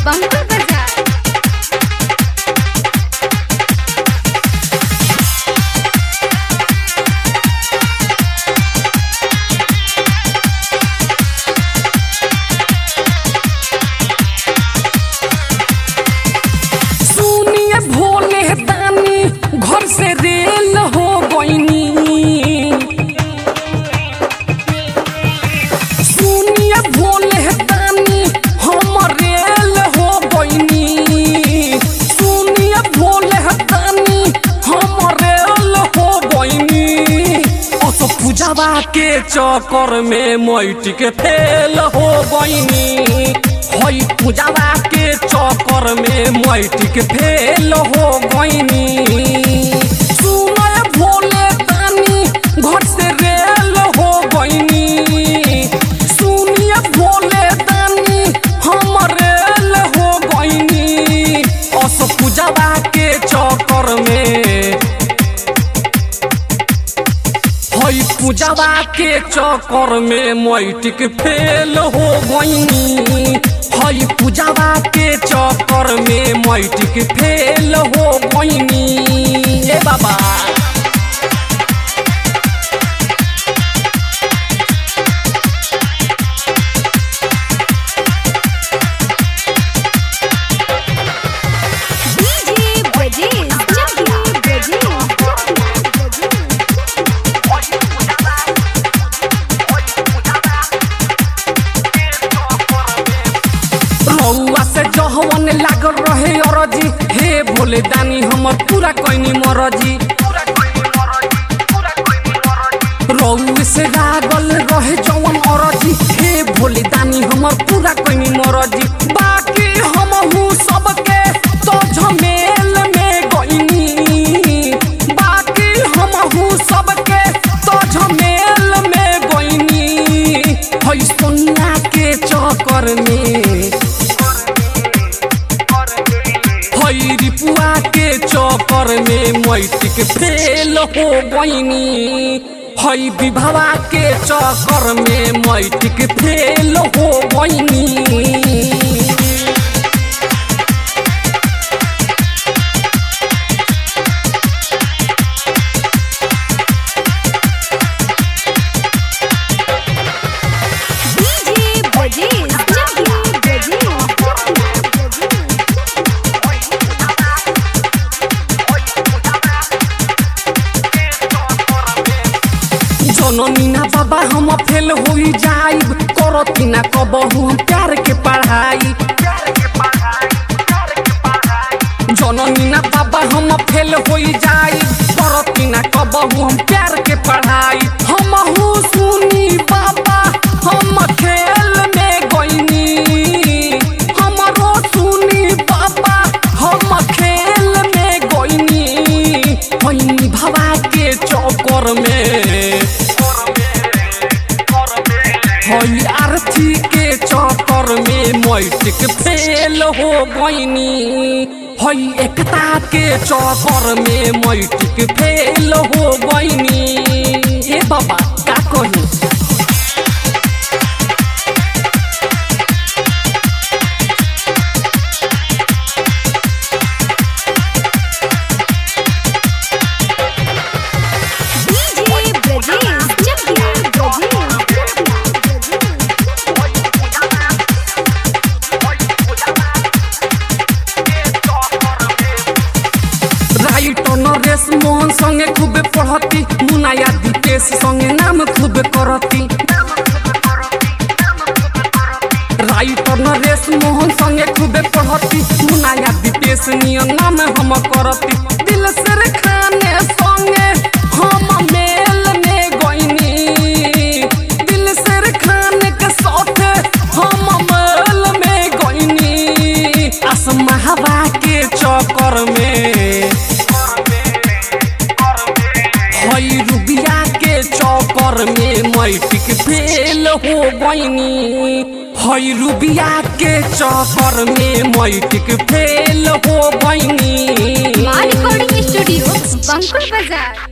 बंकुल बाजार सुनिए भोले दानी घर से रेल हो गईनी सुनिए भोले दानी हम रेल हो गईनी सुनिए भोले दानी हम रेल हो गईनी अस पूजावा के चक्कर में मैट के फेल हो गईनी हई पूजावा के चक्कर में मैट के फेल हो गईनी सुनय भोले दानी घर से रेल हो गईनी सुनिए भोले दानी हम रेल हो गईनी अस पूजावा के चक्कर में हई पूजावा के चक्कर में मैटिक फेल हो गईनी हई पूजावा के चक्कर में मैटिक फेल हो गईनी ए बाबा डीजे ब्रजेश चकिया ब्रजेश रउआ से जहवन लागल रहे अरजी हे भोले दानी हमर पूरा कैनी मरजी रउए से लागल रहे जवन अरजी हे भोले दानी हमर पूरा कैनी मरजी बाकी हम हूँ सबके तो झमेल में गईनी बाकी हम हूँ सबके तो झमेल में गईनी हई सोनिया के चक्कर में हई रिपुआ के चक्कर में मैटिक फेल हो गईनी हई विभवा के चक्कर में मैटिक फेल हो गईनी डीजे ब्रजेश चकिया ब्रजेश जननीना बाबा हम फेल हो जाइब करती ना कबहू हम प्यार के पढ़ाई जननीना बाबा हम फेल हो जाइब करती ना कबहू हम प्यार के पढ़ाई हम सुनी बाबा हम खेल में गईनी हमरो सुनी बाबा हम खेल में गईनी होइनी भवा के चौकर में हई आरती के चक्कर में मैटिक फेल हो गईनी हई एकता के चक्कर में मैटिक फेल हो गईनी ए बाबा का कही डीजे ब्रजेश चकिया ब्रजेश राइट नरेश मोहन संगे खूबे पढ़ती मुनाया दीपेश संगे नाम खूबे करती राइट नरेश मोहन संगे खूबे पढ़ती मुनाया दीपेश नियन नाम हम करती दिल से रे खाने संगे हम मेल में गईनी दिल से रे खाने के साथे हम मेल में गईनी आसमावा के चक्कर में हई रुबिया के चौकर में मैटिक फेल हो गईनी हई रुबिया के चक्कर में मैटिक फेल हो गईनी माँ रिकॉर्डिंग स्टूडियो बंकुल बाजार